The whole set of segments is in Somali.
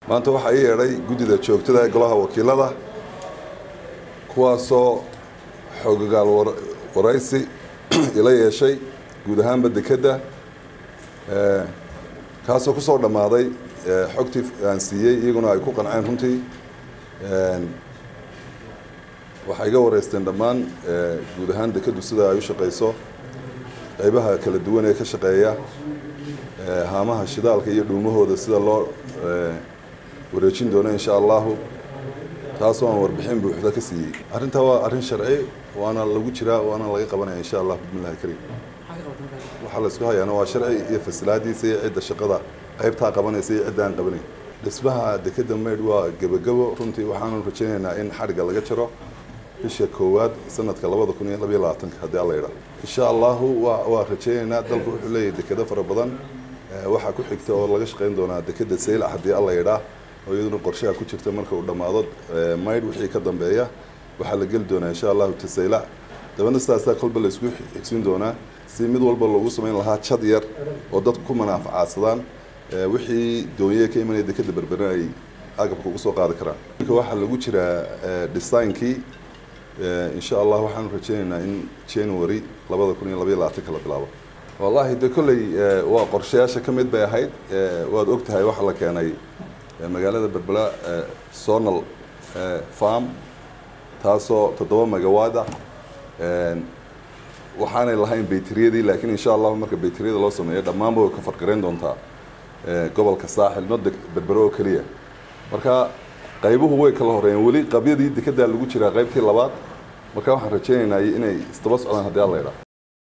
maanta waxaa ii yeedhay guddida joogtada ee golaha wakiilada kuwaasoo xoogogaal waraysi ila yeeshay guud ahaanba dekedda kaasoo ku soo dhammaaday xogtii aan siiyey iyaguna ay ku qanceen runtii waxay iga wareysteen dhammaan guud ahaan dekeddu sida ay u shaqayso qaybaha kala duwan ee ka shaqeeya haamaha shidaalka iyo dhuumahooda sida loo wareejin doono insha allahu taasoo aan warbixin buuxda ka siiyey arrintaa waa arrin sharci waana lagu jiraa waana laga qabanaya insha allah bismillahi kariim waxaa la isku hayaana waa sharci iyo fasilaadiisa iyo cidda shaqada qaybtaa qabanaysa iyo cidda aan qabanayn dhismaha dekedda maydh waa gebagabo runtii waxaanu rajaynaynaa in xadhigga laga jaro bisha koowaad sanadka labada kun iyo labayo labaatanka haddii alla yidhaa insha allahu waa waa rajaynaynaa dalku wuxuu leeyahay dekedo fara badan waxaa ku xigta oo laga shaqayn doonaa dekedda saylac haddii alla yidhaa oo iyaduna qorshaha ku jirta marka uu dhammaado maydh wixii ka dambeeya waxaa la geli doonaa insha allahu tasaylac dabana sidaasaa kolba la isku xigsin doonaa si mid walba loogu samayn lahaa jad yar oo dadku ku manaafacaadsadaan wixii doonye ka imanaya dekedda berberin ay agabka ugu soo qaadi karaan marka waxaa lagu jiraa designkii insha allah waxaanu rajaynaynaa in january labada kun iyo labaiyo labaatanka la bilaabo wallahi de kolley waa qorshayaasha ka mid bay ahayd waad og tahay waxaa la keenay magaalada berbera sonal farm taasoo toddoba magawaad ah waxaanay lahayn bayteriyadii laakiin insha allahu marka bayteriyada loo sameeyo dhammaanba way ka farqarayn doontaa gobolka saaxil nodda berbero oo keliya marka qaybuhu way kala horeeyeen weli qabyadii dekeddaa lagu jiraa qaybtii labaad marka waxaan rajaynaynaa inay isdaba socdaan haddii alla yidhaa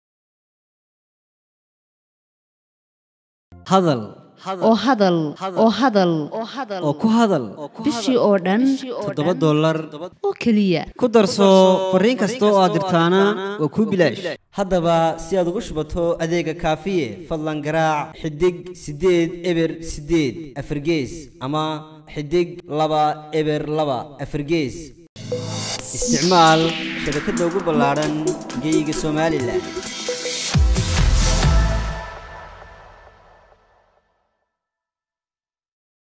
hadal oo hadal oo hadal oo ku hadal bishii oo dhan toddoba dollar oo keliya ku darso fariin kasta oo aad dirtaana waa kuu bilaash haddaba si aad ugu shubato adeega kaafiye fadlan garaac xidig siddeed eber siddeed afargees ama xidig laba eber laba afargees isticmaal shabakadda ugu ballaadhan geyga somalilan